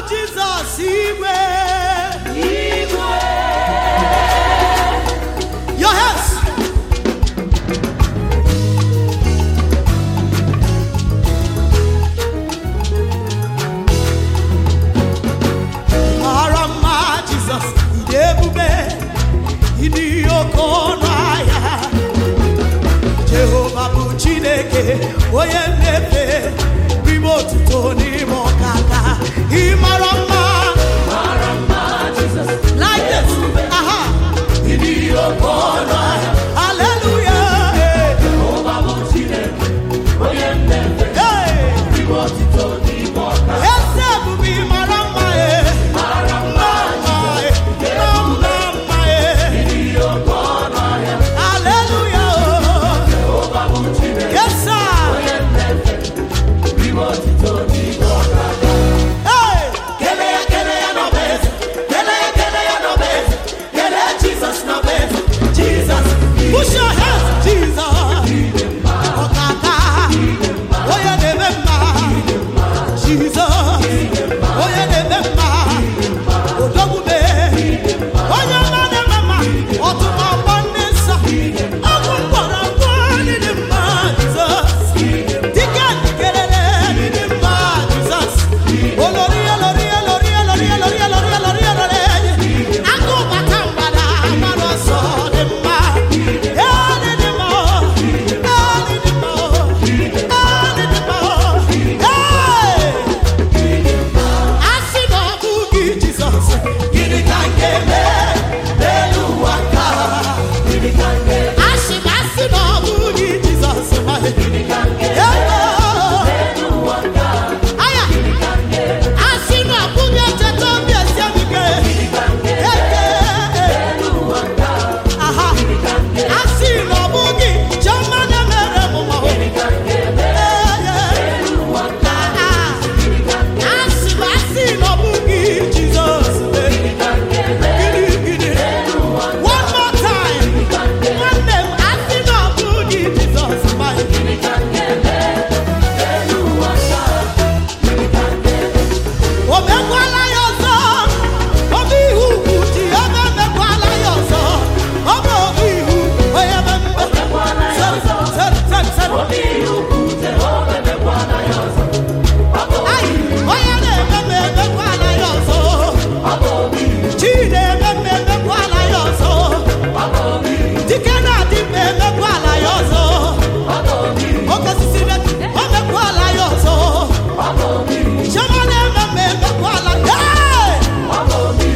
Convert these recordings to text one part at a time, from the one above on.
Jizọs igwe Your hands. mara mma Jizọs ịdị ebube ịdị oke ọnụ ahịa Jehova bụ Chineke onye mmepe n'ime otuto n'ime ọkaka ị mara mma like this aha hallelujah hey. Eze ebube ị mara mma e mma mma e mma mma e hallelujah yes sir hey Kele ya kele ya n'ọbeze, kele ya kele ya n'ọbeze, kele Jizọs n'ọbeze, Jizọs push your hands Jesus ọkaka onye na-eme mma Jesus onye na-eme mma odogwube onye ọma na-eme mma ọtụmọkpọ ndị nsọ ọgwụ mkpọrọ mkpọ ndị dị mma Jesus dike kelele ndị dị mma Jesus olori olori olori olori olori olori olori olori agụ bata mgbada mara ọsọ dị mma ee dị dị mma ee dị dị mma ee dị dị mma ee asị na ọ bụ gị Jizọs gịnị ka m ga-eme n'elu ụwa nke a? Gịnị ka m ga-eme? asị na asị na ọ bụ gị Jizọs nwanne. Gịnị ka m ga-eme Ego. n'elu ụwa nke a? Aya. Gịnị ka m ga-eme? asị na ọ bụghị echeta obi esi m ike Gịnị ka m ga-eme eke n'elu ụwa nke a? aha Gịnị ka m ga-eme? asị na ọ bụghị chiọma na-emere m mma Gịnị ka m ga-eme n'elu ụwa nke a? Gịnị ka m ga-eme? asị na asị na ọ bụghị Jizọs Gịnị ka m ga-eme gịnị gịnị n'elu ụwa nke a? one more time Gịnị ka m ga-eme? nwanne m asị na ọ bụghị Jizọs ma Gịnị ka m ga-eme n'elu ụwa nke a? Gịnị ka m ga-eme? o mekwala ya ọzọ ọ bụ ihu ugwu ji ebe emekwala ya ọzọ ọ bụ obi ihu onye mmemme Emekwala ya ọzọ. Sere, sere, sere. Obi ihe ukwu Jehova emekwala ya ọzọ. Ọ bụ Ai, onye na-eme m emekwala ya ọzọ ọ bụ obi chi na-eme m emekwala ya ọzọ ọ bụ obi dike na-adị m emekwala ya ọzọ ọ bụ obi oke osisi na- o mekwala ya ọzọ ọ bụ obi chiọma na-eme m emekwala Hey! ọ bụ obi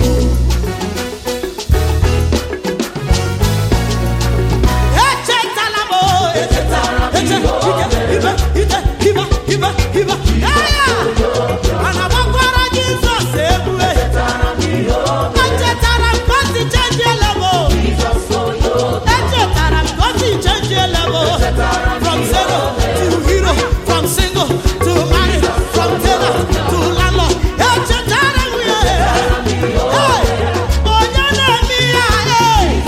echetala m o, Echetara m eche- ihe o ike, ibe, ite, ibe, ibe, ibe. Aya! Ana gbakwara Jizọs egwu, e. Chetara m ihe o Echetara m ka o si chanjiela m o. Jizọs onye obi Echetara m ka o si chanjiela m o. From zero to hero, from single to married, from tailor to landlord. Echetara m ya, e. Hey! Onye na-eme ya, e.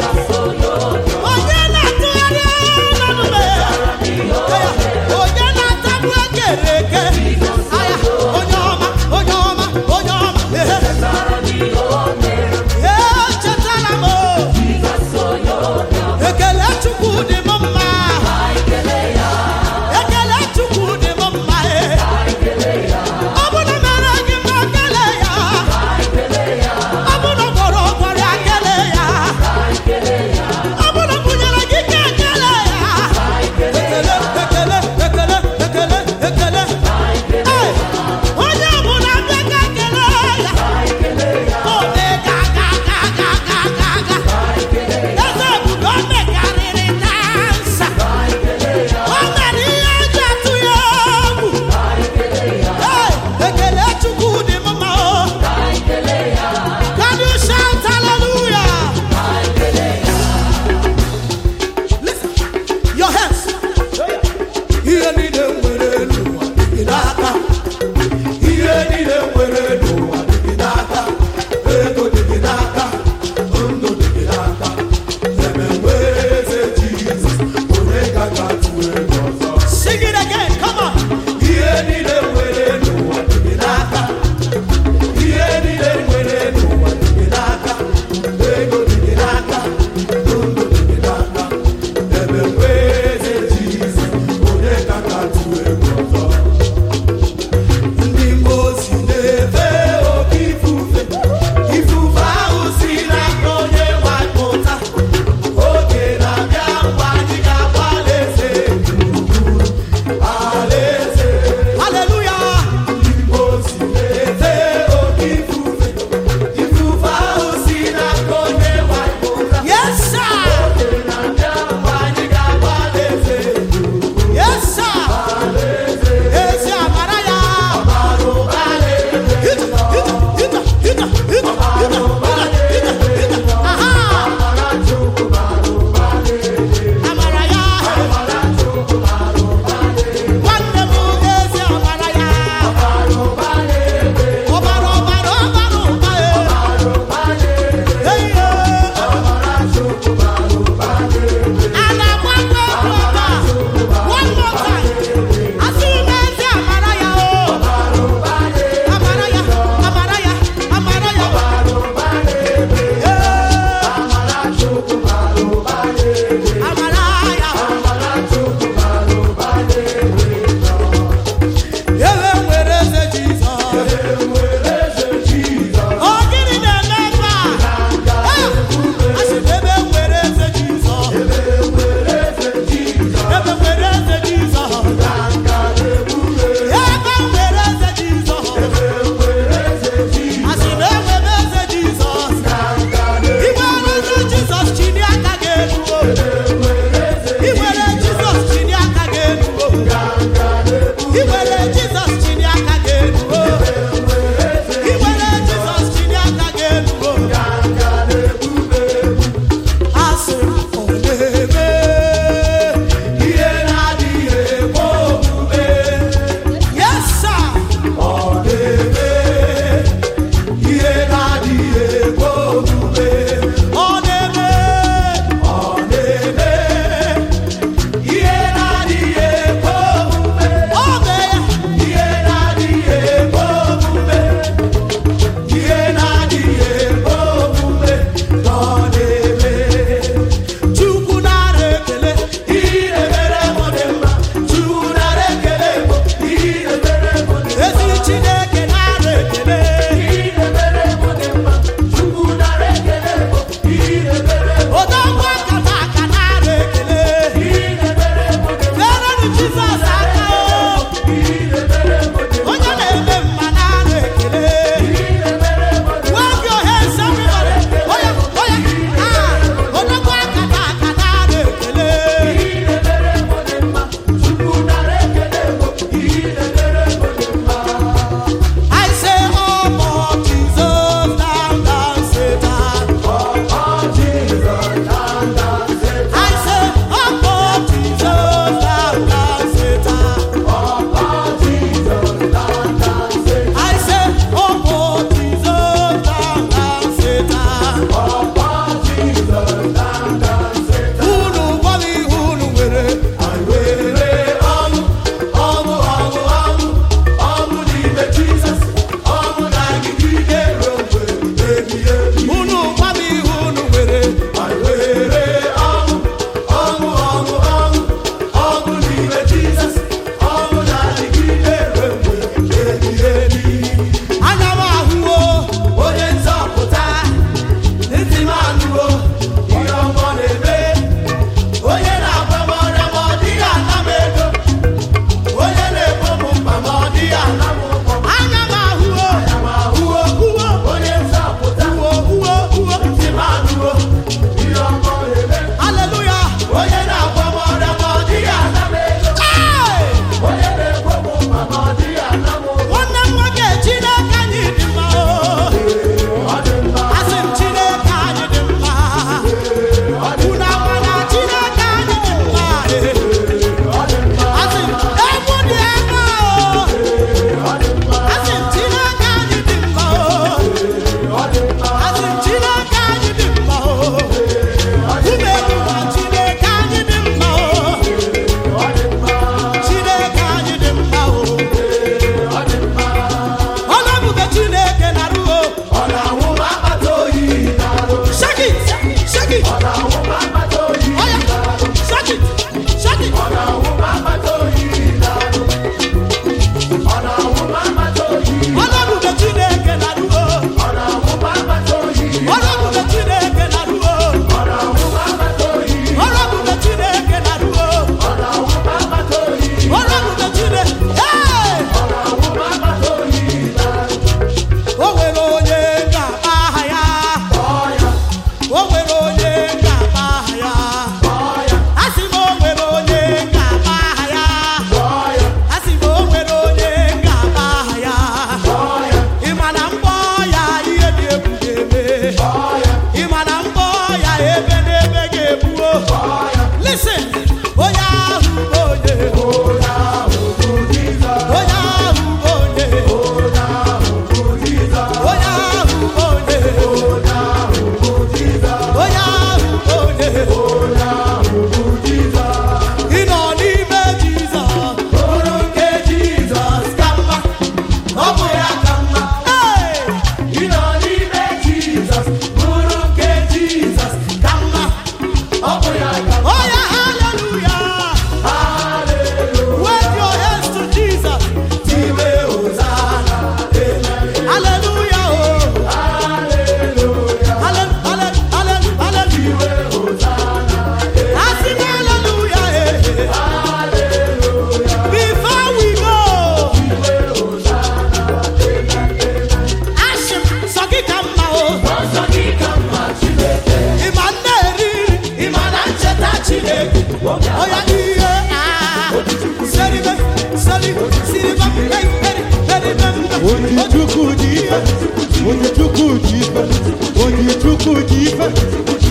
Onye na-atụgharị ọnọdụ m, e. onye na-atagbu ekere eke aya onye ọma onye ọma onye ọma ehe Chetara m ihe o mere ee chetara m o. Jizọs onye obi ekele chukwu dị m mma Anyị kelee ya ekele chukwu dị m mma ee Anyị kelee ya ọ bụ na mere gị mma kele ya Anyị kelee ya ọ bụ na gwọrọ ọgwọrịa kele ya Anyị kelee ya ọ bụ na bunyere gị ike kele ya Anyị kelee ekele ekele ekele ekele ekele Ee, onye ọbụla bịa ka kele ya Anyị kelee ya o mee ka ga ga ga ga ga ga Anyị kelee ya eze ebube o mekarịrị dansa Anyị kelee ya o mere ihe eji atụ ya egwu Anyị kelee ya Ee, ekele chukwu dị mma o Anyị kelee ya can you shout hallelujah Anyị kelee ya listen your hands ihe niile nwere n'ụwa dị gị n'aka ihe niile nwere n'ụwa dị gị n'aka ego dị gị n'aka ndụ dị gị n'aka ebe nwere eze jizọs onye gaga atụ egwu ọzọ sing it again come on ihe niile nwere n'ụwa dị gị n'aka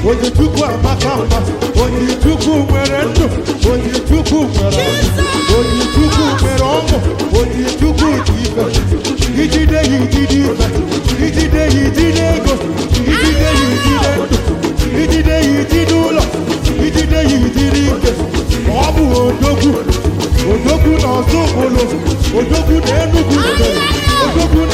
onye chukwu amaka mma onye chukwu nwere ndụ onye chukwu nwere ọṅụ onye chukwu nwere ọṅụ onye chukwu dị ife ijide ya ijide ife ijide ya ijide ego ijide ya ijide ndụ ijide ya ijide ụlọ ijide ya ijide ike ọ bụ odogwu odogwu na ọzọ obodo odogwu na enugwu steeti odogwu